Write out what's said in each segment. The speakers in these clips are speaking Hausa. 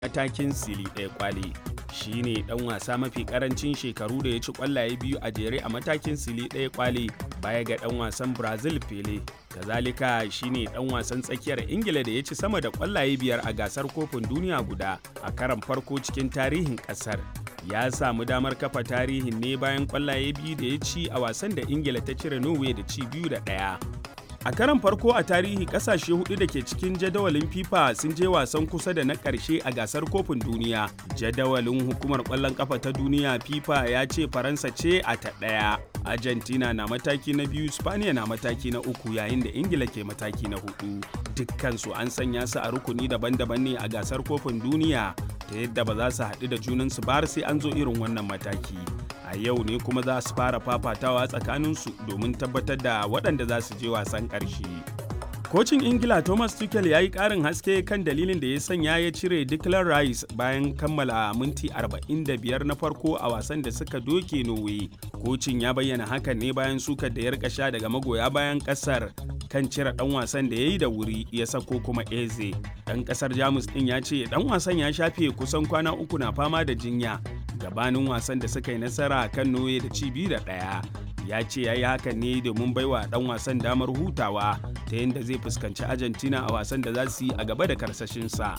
matakin sili ɗaya kwale shi ne ɗan wasa mafi ƙarancin shekaru da ya ci ƙwallaye biyu a jere a matakin sili ɗaya kwale baya ga ɗan wasan brazil pele kazalika shi ne ɗan wasan tsakiyar ingila da ya ci sama da ƙwallaye biyar a gasar kofin duniya guda a karan farko cikin tarihin ƙasar ya samu damar kafa tarihin ne bayan ƙwallaye biyu da ya ci a wasan da ingila ta cire norway da ci biyu da ɗaya A karan farko a tarihi kasashe hudu da ke cikin jadawalin FIFA sun je wasan kusa da na ƙarshe a gasar kofin duniya. Jadawalin hukumar ƙwallon ƙafa ta duniya FIFA ya ce Faransa ce a ta ɗaya. Argentina na mataki na biyu, Spaniya na mataki na uku yayin da Ingila ke mataki na hudu. Dukkansu an sanya su a rukuni daban-daban ne a gasar kofin duniya ta yadda ba za su haɗu da junansu ba sai an zo irin wannan mataki. a yau ne kuma za su fara fafatawa tsakaninsu domin tabbatar da waɗanda za su je wasan ƙarshe. Kocin Ingila Thomas Tuchel ya yi ƙarin haske kan dalilin da ya sanya ya cire Declan Rice bayan kammala minti 45 na farko a wasan da suka doke Norway. Kocin ya bayyana hakan ne bayan sukar da ya rika sha daga magoya bayan ƙasar kan cire ɗan wasan da ya yi da wuri ya sako kuma Eze. Ɗan ƙasar Jamus ɗin ya ce ɗan wasan ya shafe kusan kwana uku na fama da jinya gabanin wasan da suka yi nasara kan Norway da ci biyu da ɗaya. Ya ce ya yi hakan ne domin baiwa ɗan wasan damar hutawa ta yadda zai fuskanci Argentina a wasan da za su yi a gaba da karsashinsa.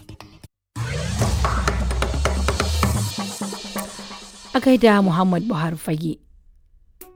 A gaida Muhammad Buhari Fage.